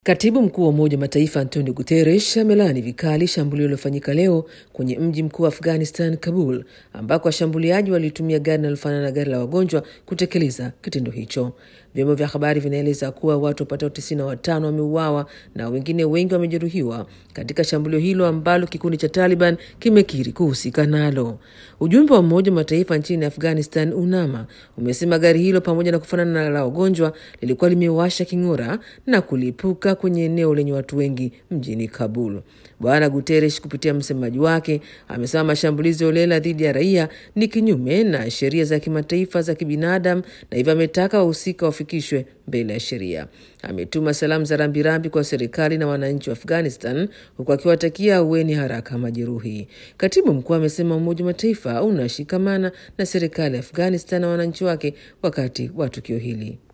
Katibu mkuu wa Umoja wa Mataifa Antonio Guterres amelaani vikali shambulio lilofanyika leo kwenye mji mkuu wa Afghanistan, Kabul, ambako washambuliaji walitumia gari linalofanana na gari la wagonjwa kutekeleza kitendo hicho. Vyombo vya habari vinaeleza kuwa watu wapatao tisini na watano wameuawa na wengine wengi wamejeruhiwa katika shambulio hilo ambalo kikundi cha Taliban kimekiri kuhusika nalo. Ujumbe wa Umoja wa Mataifa nchini Afghanistan, UNAMA, umesema gari hilo pamoja na kufanana na la wagonjwa lilikuwa limewasha king'ora na kulipuka kwenye eneo lenye watu wengi mjini Kabul. Bwana Guterres kupitia msemaji wake amesema mashambulizi holela dhidi ya raia ni kinyume na sheria za kimataifa za kibinadamu na hivyo ametaka wahusika wafikishwe mbele ya sheria. Ametuma salamu za rambirambi kwa serikali na wananchi wa Afghanistan huku akiwatakia ahueni haraka majeruhi. Katibu mkuu amesema Umoja wa Mataifa unashikamana na serikali ya Afghanistan na wananchi wake wakati wa tukio hili.